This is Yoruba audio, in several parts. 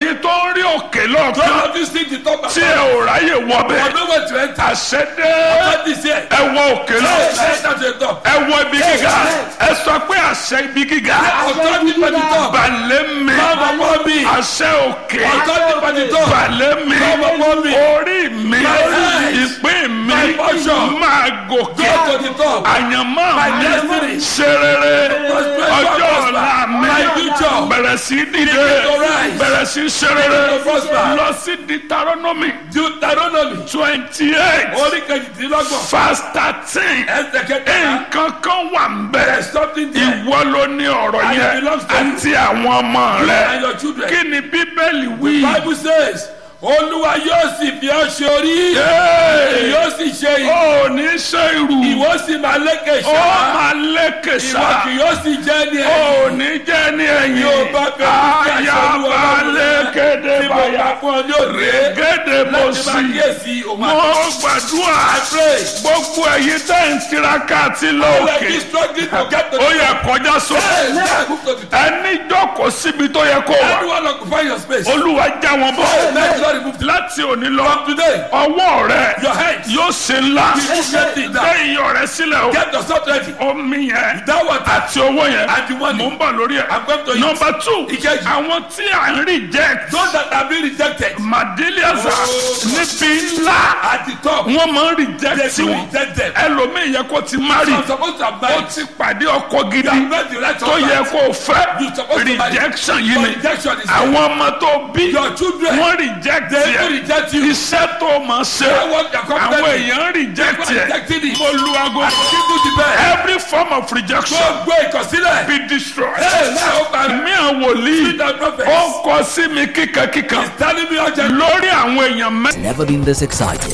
ẹ̀yin tó ń rí òkè Some lọ́ọ̀kan of you see the top tí ẹ ò ráyè I wọbẹ̀ know where to enter. àṣẹ dé What is here? ẹ wọ òkè Hey, lọ́ọ̀kan enter to the top. ẹ wọ ibi gíga ẹ sọ pé àṣẹ ibi gíga Authority for the top. balẹ̀ mi Come upon me. àṣẹ òkè Authority for the top. balẹ̀ mi Come upon me. orí mi My ìpín mi My portion. máa gòkè Go to the top. àyànmọ́ My mi destiny. ṣe rere Prosper, ọjọ́ prosper. ọ̀la mi My future. bẹ̀rẹ̀ sí dìde Begin to rise. bẹ̀rẹ̀ sí ṣe rere Begin to prosper. lọ sí Deuteronomy Deuteronomy. twenty eight Orí kejìdínlọ́gbọ̀n. verse thirteen Ẹsẹ̀ kẹta. nǹkan kan wà ń bẹ̀ There is something there. ìwọ ló ní ọ̀rọ̀ And it yẹn belongs to you. àti àwọn ọmọ You rẹ and your children. kí ni bíbélì wí. Bible says, Olúwa yóò sì fi ọ́ ṣe orí. Yéé! Yóò sì ṣe ìlú. ó ní ṣe irú Ìwọ sì máa lékè ó ṣá. máa lékè Ìwọ sá kì yóò sì jẹ́ ní ó ẹ̀yìn. ní jẹ́ ní ẹ̀yìn Yóò bá bẹ̀rù sí àṣẹ Olúwa ayaba Ọlọ́run rẹ. lékéde Tí mo báyà bá fún ọ ní òde. gédé mo Láti máa sì kíyèsí òun mo àti gbàdúrà pray. gbogbo èyí tẹ́ ń tiraka àti Let lóòkè me struggling to get to ó the yẹ kọjá sókè Hey, let's move to the top. ẹni jókòó síbi tó yẹ kó wà Everyone occupy your space. olúwa já wọn bọ́ Let the Lord remove láti òní lọ From today, ọwọ́ rẹ your hands. yóò ṣe ńlá You get it gbé down. iyọ̀ rẹ sílẹ̀ o Get yourself ready. omi yẹn That water àti owó yẹn and the money. mò ń bọ̀ lórí ẹ̀. I'm going to eat. number two Ìkejì. àwọn tí à ń reject Those that have been rejected madeliaza Oh. níbi ńlá at the top, wọ́n máa ń they reject do wọn reject them. ẹlòmíì yẹ kó ti marry I'm supposed to have ó married. ti pàdé ọkọ You gidi have made the right tó yẹ husband. kó fẹ́ You supposed to marry. rejection yìí But ni rejection is there. àwọn ọmọ tó bí Your children, wọ́n reject they yẹ will reject you. iṣẹ́ tó máa ṣe That work you're àwọn confident in. èèyàn reject People yẹ rejecting it. mo lu aago And people the best. every form of rejection Gbogbo ìkọ̀sílẹ̀. be destroyed. Hey, now open. mi àwọn wòlíì Read the prophets. ó kọ sí mi kíkankíkan Telling me urgent. lórí àwọn èèyàn Never been this excited.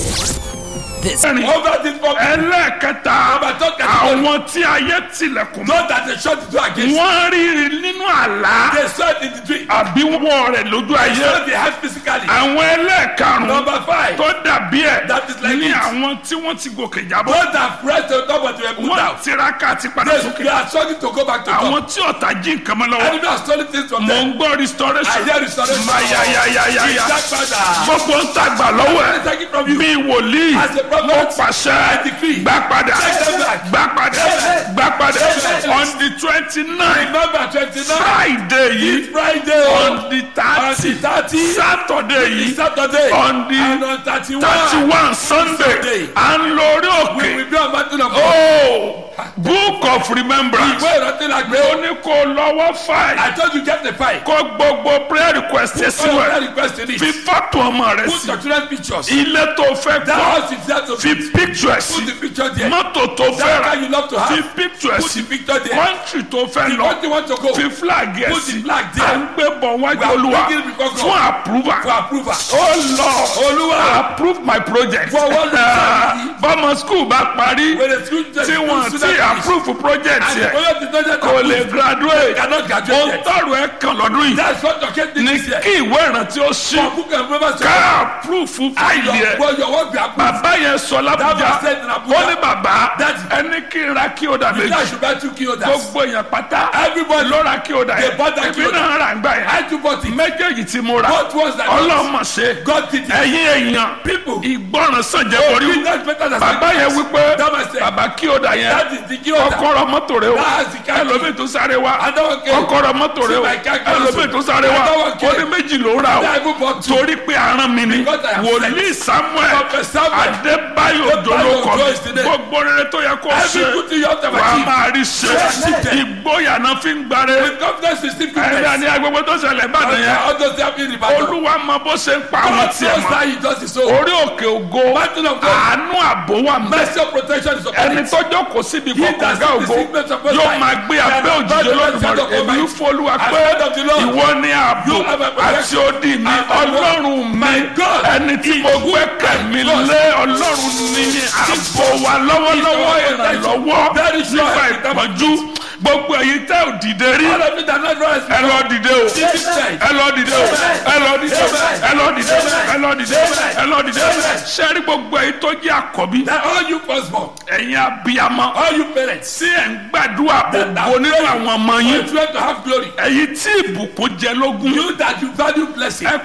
This mẹ́rin Over this problem. ẹlẹ́ẹ̀kẹta Number two category. àwọn tí ayé tilẹ̀kùn mọ́ Know that they shut the door against you. wọ́n rí nínú àlá They saw it in the dream. àbí wọ́n rẹ̀ lójú They ayé saw the hand physically. àwọn ẹlẹ́ẹ̀karùn-ún Number five. tó dàbí ẹ̀ That is like ní it. àwọn tí wọ́n ti gòkè jábọ́ Those that pressed on top of the put wọ́n down. tiraka àti padà They, sókè they are struggling to go back to àwọn top. tí ọ̀tá jí nǹkan mọ́ lọ́wọ́ Enemy are stealing things from mò them. ń gbọ́ restoration I hear restoration. mayayayayaya Ìdápadà. gbogbo ń tàgbà lọ́wọ́ ẹ̀ Take it from you. bí wòlíì As a prophet, mo pàṣẹ I decree. gbà padà Take them back. gbà padà Amen. gbà padà Amen. on the twenty nine Remember twenty-nine. friday yìí It's Friday. on the On thirty the thirty. saturday yìí Saturday. on the And on thirty-one. thirty one sunday Sunday. à ń lórí We òkè will be on mountain of God. oh book of remembrance Ìwé ìrántí la gbé. ó ní kó lọ́wọ́ fáì I told you get the file. kó gbogbo prayer request ẹ All sínú of that ẹ request in it. fi fọ́tò ọmọ rẹ Put sí your children pictures. ilé tó fẹ́ That kọ́ house is there to fi be. picture ẹ Put sí the picture there. mọ́tò tó fẹ́ That rà car you love to fi have. picture ẹ Put sí the picture there. country tó fẹ́ The lọ country want to go. fi flag ẹ Put the sí flag there. à ń gbé bọ̀ wájú We are olúwa bringing it before God. fún approval For approval. ó lọ Olúwa. approve my project For what reason? bọ́mọ school bá parí When the school tí wọ́n ti approve project And the yẹ project is not yet kò lè approved. graduate Cannot ó graduate yet. tọrọ ẹ kan lọ́dún yìí That's what your case ní this year. kí ìwé ìrántí ó ṣí For book and remember ká approve fáìlì ẹ Your, your work be approved. bàbá yẹn sọ That lábújá was said in Abuja. ó ní bàbá Daddy. ẹni kí n ra kí o dà That méjì should buy two kilos. gbogbo èèyàn pátá Everybody. ló ra kí o dà They yẹn bought that èmi kí o dà. náà rà ń gbà I yẹn too bought it. méjèèjì tí mo rà What was that? ọlọ́mọ ṣe God did it. ẹ̀yin èèyàn People. ìgbọràn sàn jẹ́ Oh, borí that's better than bàbá yẹn sacrifice. wípé That was said. bàbá kí o dà yẹn That is the kilo. kọ́kọ́rọ́ mọ́tò rẹ o That's the car key. ẹlòmíì tó sáré wa Another case. kọ́kọ́rọ́ mọ́tò rẹ o See my car key ẹlòmíì tó sáré wa Another case. ó ní méjì ló rà I o even bought two. torí pé aràn mi ni Because I am wòlíì samuel Prophet Samuel. adébáyò Adébáyò dolókọ Ojo is the name. gbogbo rere tó yẹ kó Every ṣe good thing you have to wà á achieve. máa rí ṣe Yes. ìgboyà náà fi ń gbáre With confidence you still ẹ̀rẹ́ goodness. ni agbègbè tó ṣẹlẹ̀ ìbàdàn yẹn All those that have been rebuttal. olúwa mọ bó ṣe ń pa àwọn God tiẹ̀ knows mọ́ that he does his own. orí òkè ògo Mountain of God. àánú àbò wà mẹ́ Mercy of protection is upon ẹni it. tó jókòó síbi He that kọ̀ọ̀kan sees the ògo secret of Most yóò High máa gbé shall abẹ́ abide òjijì under the olódùmarè shadow of èmi ń Almighty. fọlúwa I pé said of the Lord, ìwọ ni ààbò you have a protection. àti odi mi And my ọlọ́run mi my God ẹni tí mo gbẹ́kẹ̀ mi God. lé ọlọ́run ní ààbò wa lọ́wọ́lọ́wọ́ He's our ìrànlọ́wọ́ Very sure. nígbà ìpọ́njú gbogbo èyí tẹ́ ò dìde rí All of it are not rise ẹ lọ dìde o This is right. ẹ lọ dìde o ẹ lọ dìde o ẹ lọ dìde o ẹ lọ dìde o ẹ lọ dìde o sẹ́rí gbogbo èyí tó jẹ́ àkọ́bí That all you firstborn, ẹ̀yin abiyamọ all you parents, tí ẹ̀ ń gbàdúrà gbogbo nínú àwọn ọmọ you yín children to have glory. ẹ̀yin tí ìbùkún jẹ lógún You that you value blessing. ẹ